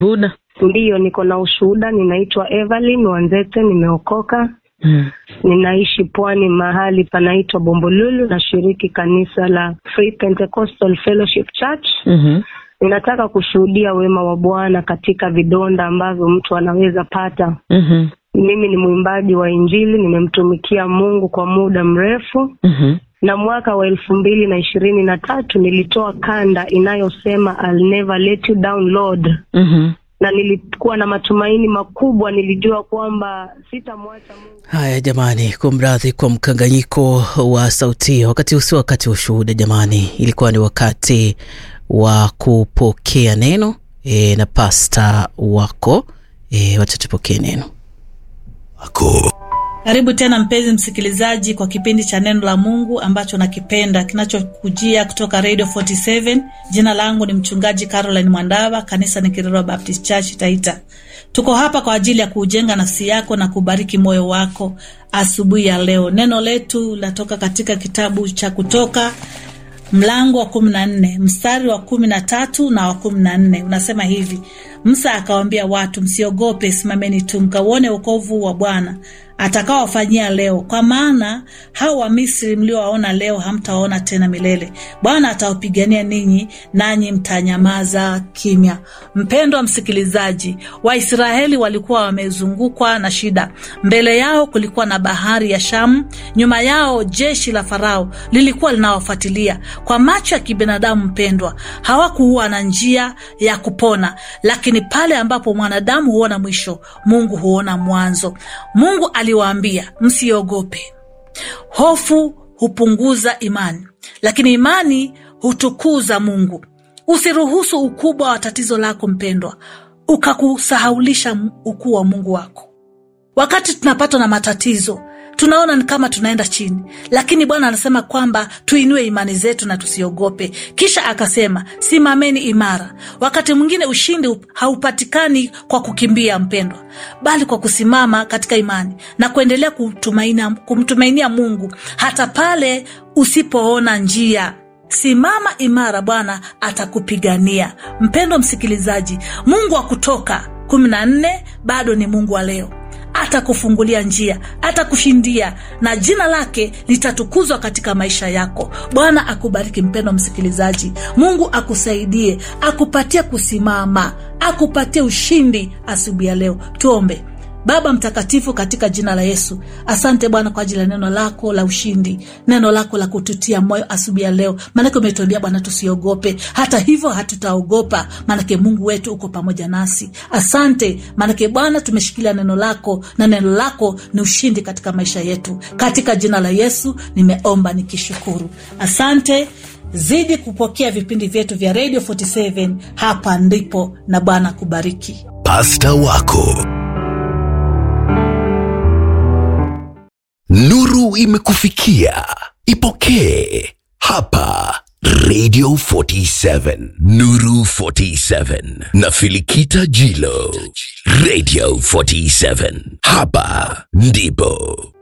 Buda. Ndiyo, niko na ushuhuda. Ninaitwa Evelyn Wanzete, nimeokoka. Mm. Ninaishi pwani, mahali panaitwa Bombolulu. Nashiriki kanisa la Free Pentecostal Fellowship Church. Mhm. Ninataka kushuhudia wema wa Bwana katika vidonda ambavyo mtu anaweza pata. Mhm. Mimi ni mwimbaji wa Injili, nimemtumikia Mungu kwa muda mrefu, Mhm. na mwaka wa elfu mbili na ishirini na tatu nilitoa kanda inayosema I'll never let you down Lord, Mhm. na nilikuwa na matumaini makubwa. Nilijua kwamba sitamwacha Mungu. Haya jamani, kumradhi kwa mkanganyiko wa sauti. Wakati usio wakati wa ushuhuda jamani, ilikuwa ni wakati wa kupokea neno e, na pasta wako e, wacha tupokee neno wako Karibu tena mpenzi msikilizaji kwa kipindi cha neno la Mungu ambacho nakipenda kinachokujia kutoka Radio 47. Jina langu ni mchungaji Caroline Mwandava, kanisa ni Kirero Baptist Church Taita. Tuko hapa kwa ajili ya kuujenga nafsi yako na kubariki moyo wako asubuhi ya leo. Neno letu latoka katika kitabu cha Kutoka mlango wa kumi na nne mstari wa kumi na tatu na wa kumi na nne unasema hivi: Musa akawaambia watu, msiogope, simameni tu mkauone wokovu wa Bwana atakaowafanyia leo, kwa maana hao Wamisri mliowaona leo hamtawaona tena milele. Bwana atawapigania ninyi, nanyi mtanyamaza kimya. Mpendwa msikilizaji, Waisraeli walikuwa wamezungukwa na shida. Mbele yao kulikuwa na bahari ya Shamu, nyuma yao jeshi la Farao lilikuwa linawafuatilia. Kwa macho ya kibinadamu, mpendwa, hawakuwa na njia ya kupona, lakini pale ambapo mwanadamu huona mwisho, Mungu huona mwanzo. Mungu aliwaambia msiogope. Hofu hupunguza imani, lakini imani hutukuza Mungu. Usiruhusu ukubwa wa tatizo lako mpendwa ukakusahaulisha ukuu wa Mungu wako. Wakati tunapatwa na matatizo tunaona ni kama tunaenda chini, lakini Bwana anasema kwamba tuinue imani zetu na tusiogope. Kisha akasema simameni imara. Wakati mwingine ushindi haupatikani kwa kukimbia, mpendwa, bali kwa kusimama katika imani na kuendelea kumtumainia, kumtumainia Mungu hata pale usipoona njia. Simama imara, Bwana atakupigania. Mpendwa msikilizaji, Mungu wa Kutoka kumi na nne bado ni Mungu wa leo atakufungulia njia, atakushindia na jina lake litatukuzwa katika maisha yako. Bwana akubariki mpendwa msikilizaji. Mungu akusaidie, akupatie kusimama, akupatie ushindi asubuhi ya leo. Tuombe. Baba Mtakatifu, katika jina la Yesu, asante Bwana kwa ajili ya neno lako la ushindi, neno lako la kututia moyo asubuhi ya leo, maanake umetuambia Bwana tusiogope. Hata hivyo hatutaogopa, maanake Mungu wetu uko pamoja nasi. Asante maanake Bwana tumeshikilia neno lako na neno lako ni ushindi katika maisha yetu. Katika jina la Yesu nimeomba nikishukuru, asante. Zidi kupokea vipindi vyetu vya Radio 47 hapa ndipo, na Bwana kubariki. pasta wako nuru imekufikia ipokee hapa radio 47 nuru 47 na filikita jilo radio 47 hapa ndipo